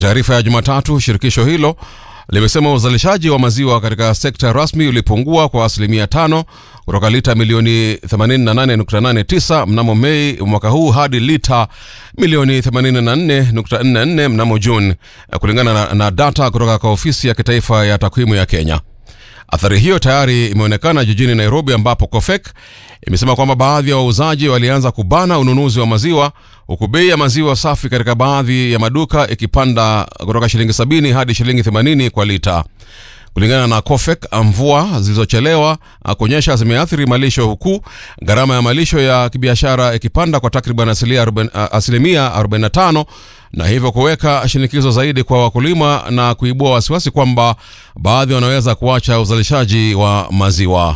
Taarifa ya Jumatatu, shirikisho hilo limesema uzalishaji wa maziwa katika sekta rasmi ulipungua kwa asilimia tano kutoka lita milioni 88.89 mnamo Mei mwaka huu hadi lita milioni 84.44 mnamo Juni, kulingana na, na data kutoka kwa ofisi ya kitaifa ya takwimu ya Kenya. Athari hiyo tayari imeonekana jijini Nairobi, ambapo COFEK imesema kwamba baadhi ya wauzaji walianza kubana ununuzi wa maziwa, huku bei ya maziwa safi katika baadhi ya maduka ikipanda kutoka shilingi 70 hadi shilingi 80 kwa lita. Kulingana na COFEK, mvua zilizochelewa kuonyesha zimeathiri malisho, huku gharama ya malisho ya kibiashara ikipanda kwa takriban asilimia 45 na hivyo kuweka shinikizo zaidi kwa wakulima na kuibua wasiwasi kwamba baadhi wanaweza kuacha uzalishaji wa maziwa.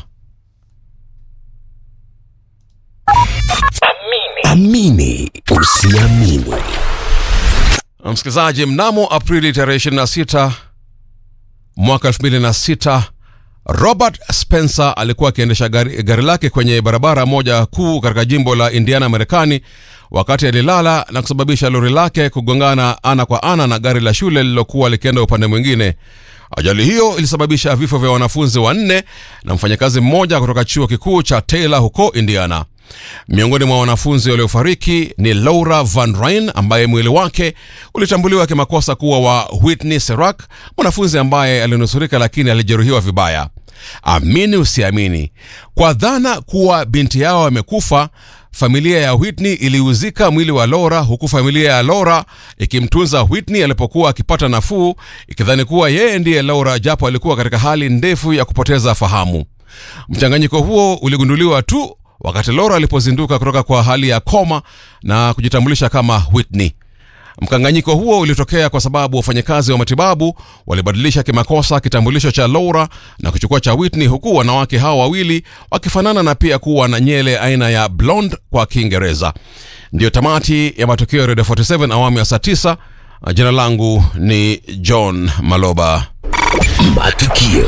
Amini usiamini. Msikilizaji, mnamo Aprili tarehe 26 mwaka 2006 Robert Spencer alikuwa akiendesha gari, gari lake kwenye barabara moja kuu katika jimbo la Indiana, Marekani, wakati alilala na kusababisha lori lake kugongana ana kwa ana na gari la shule lililokuwa likienda upande mwingine. Ajali hiyo ilisababisha vifo vya wanafunzi wanne na mfanyakazi mmoja kutoka chuo kikuu cha Taylor huko Indiana. Miongoni mwa wanafunzi waliofariki ni Laura Van Ryn ambaye mwili wake ulitambuliwa kimakosa kuwa wa Whitney Serak, mwanafunzi ambaye alinusurika lakini alijeruhiwa vibaya. Amini usiamini, kwa dhana kuwa binti yao amekufa, familia ya Whitney iliuzika mwili wa Laura, huku familia ya Laura ikimtunza Whitney alipokuwa akipata nafuu, ikidhani kuwa yeye ndiye Laura, japo alikuwa katika hali ndefu ya kupoteza fahamu. Mchanganyiko huo uligunduliwa tu wakati Laura alipozinduka kutoka kwa hali ya koma na kujitambulisha kama Whitney. Mkanganyiko huo ulitokea kwa sababu wafanyakazi wa matibabu walibadilisha kimakosa kitambulisho cha Laura na kuchukua cha Whitney, huku wanawake hao wawili wakifanana na pia kuwa na nyele aina ya blonde kwa Kiingereza. Ndiyo tamati ya matukio ya Radio 47 awamu ya saa 9. Jina langu ni John Maloba. Matukio.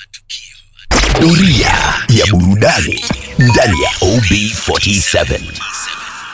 Doria ya burudani ndani ya OB47.